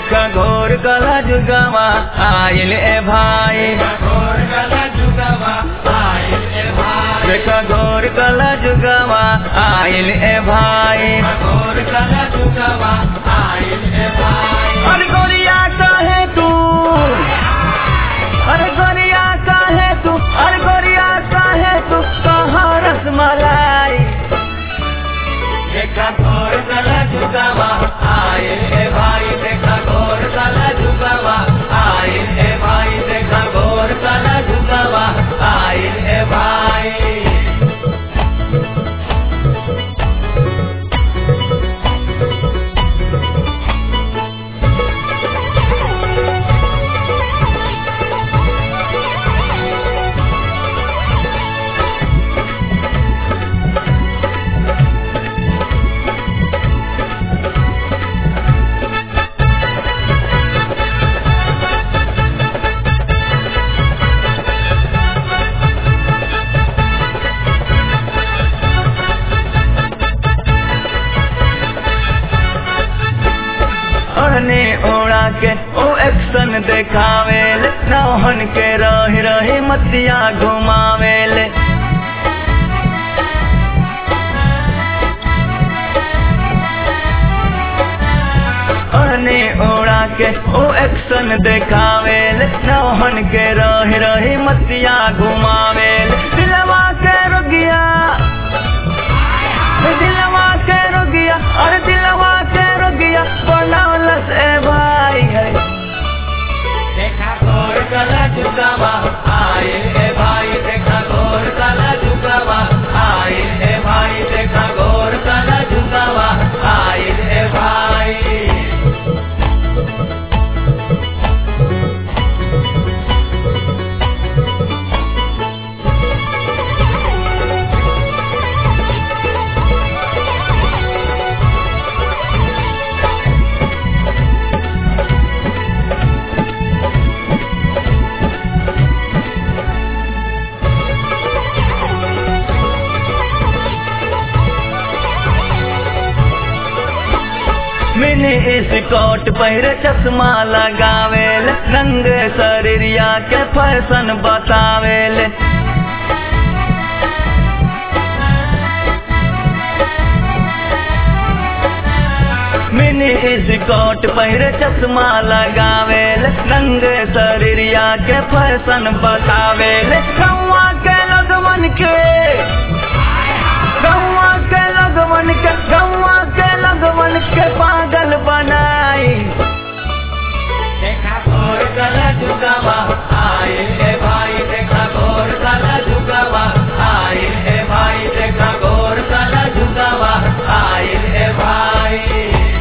देखा घोर कला जुगावा आइल ए भाई देखा घोर कला जुगावा आइल ए भाई अरे गोरिया काहे तू अरे गोरिया काहे तू अरे गोरिया काहे तू कहाँ रसमलाई देखा घोर कला जुगावा आइल ए भाई देखा घोर कला जुगावा आइल ए भाई देखा घोर कला जुगावा आइल ए भाई ओढ़ने ओढ़ा के ओ एक्शन देखावेल नौहन के रही रही मतिया घुमावेल ओढ़ने ओढ़ा के ओ एक्शन देखावेल नौहन के रही रही मतिया घुमावेल दिलवा के रुगिया दिलवा के रुगिया अरे दिलवा के रुगिया बनौलस ए भाई है देखा घोर कला झुकावा आए ए भाई देखा घोर कला झुकावा आए ए भाई देखा घोर कला झुकावा आए ए भाई मिनी स्कॉट पहिरे चश्मा लगावेल रंग शरीरिया के फैशन बतावेल मिनी स्कॉट पहिरे चश्मा लगावेल रंग शरीरिया के फैशन बतावेल कौआ के लगवन के गौवा के लगवन के गौवा के लगवन के पागल बनाई देखा घोर कला झुकावा आए ए भाई देखा घोर कला झुकावा आए ए भाई देखा घोर कला झुकावा आए ए भाई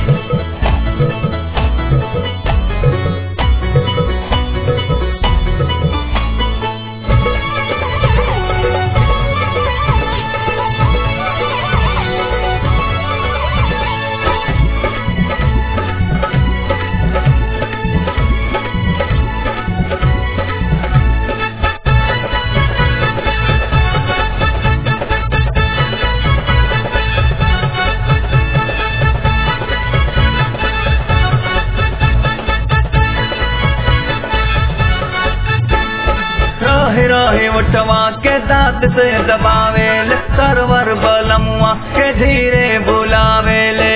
रहे रहे उठवा के दांत से दबावेल सरवर बलमुआ के धीरे बुलावेले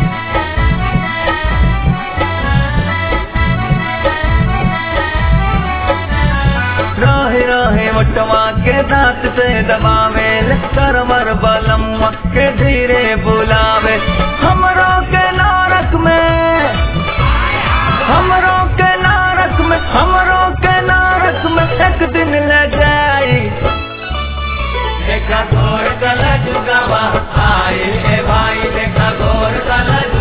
रहे रहे उठवा के दांत से दबावेल सरवर बलमुआ के धीरे बुलावे हमरो के नारक में हमरो के नारक में हमरो के नारक में एक दिन ले जाई देखा घोर कला जुगावा आए ए भाई देखा घोर कला